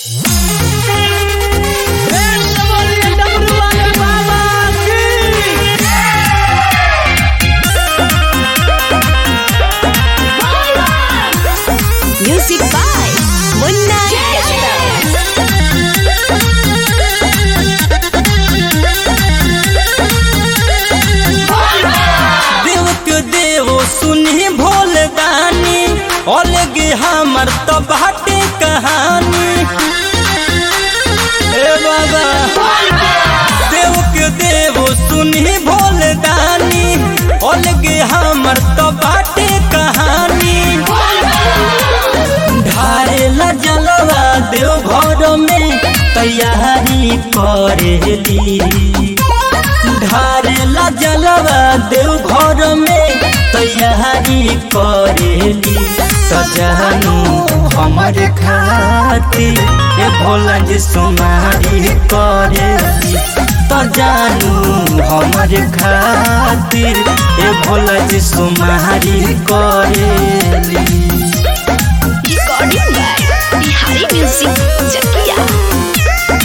Music by Munna Yadav. देव के देव सुनी भोल दानी अलगे हमर तो बाटे कहानी ए बाबा देव के देव सुनी भोल दानी अलगे हमर तो बाटे कहानी ढारेला जलवा देव घर में तैयारी करेली ढारेला जलवा देव घर में तैयारी करेली सजनू हमर खातिर ए भोला जी सुमारी करेली सजनू हमर खातिर ए भोला जी सुमारी करेली Recording by Bihari Music Jakia.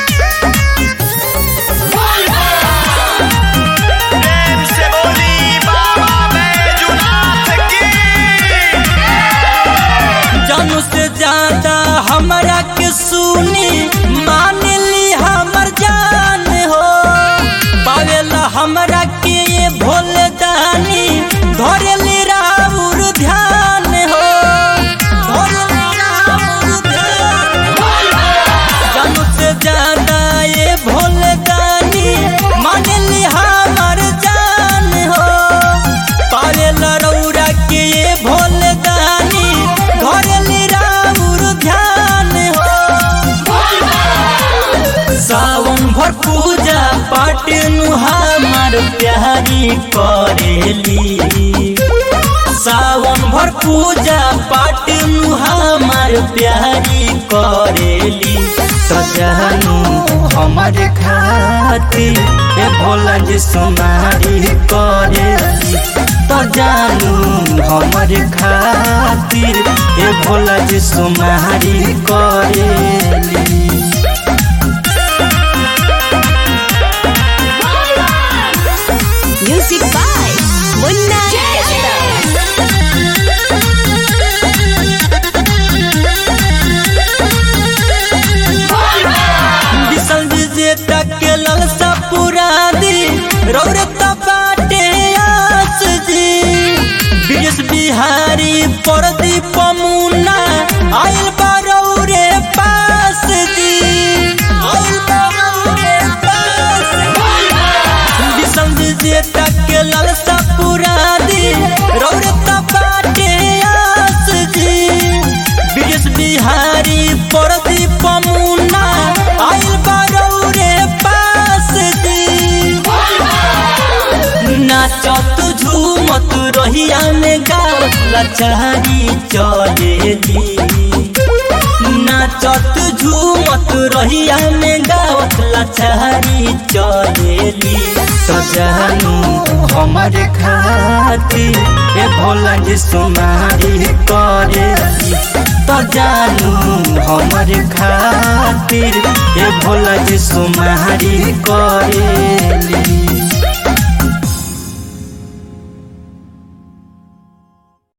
प्रेम से बोली बाबा बैजुनाथ की जानू से ज्यादा हमरा के सुनी मान ली हमर जान हो पावेला हमरा के ये भोल दानी धरेली राउर ध्यान हो धरेली राउर ध्यान जानू से ज्यादा ये भोल दानी मान ली हमर जान हो पावेला रौरा के ये भोल दानी धरेली राउर ध्यान हो सावन भर पूजा पाठ नु हमार प्यारी करेली सावन भर पूजा पाठ नु हमार प्यारी करेली सजनू हमर खातिर ए भोला जी सुमारी करेली सजनू हमर खातिर ए भोला जी सुमारी करेली Music by Munna Yadav. विशाल विजेता के ललसा पूरा दी रौरता बाटे आस जी बीस बिहारी परदीप मुन्ना आइल बारौरे पास जी आइल बारौरे पास विशाल विजेता के ललसा पूरा दी रौरता बाटे आस जी बीस बिहारी परदीप मुन्ना आइल बारौरे पास जी नाचत झूमत रहिया में गावत लचारी चलेली नाचत झूमत रहिया में गावत लचारी चलेली सजनू हमर खातिर ए भोला जी सुमारी करेली सजनू हमर खातिर ए भोला जी सुमारी करेली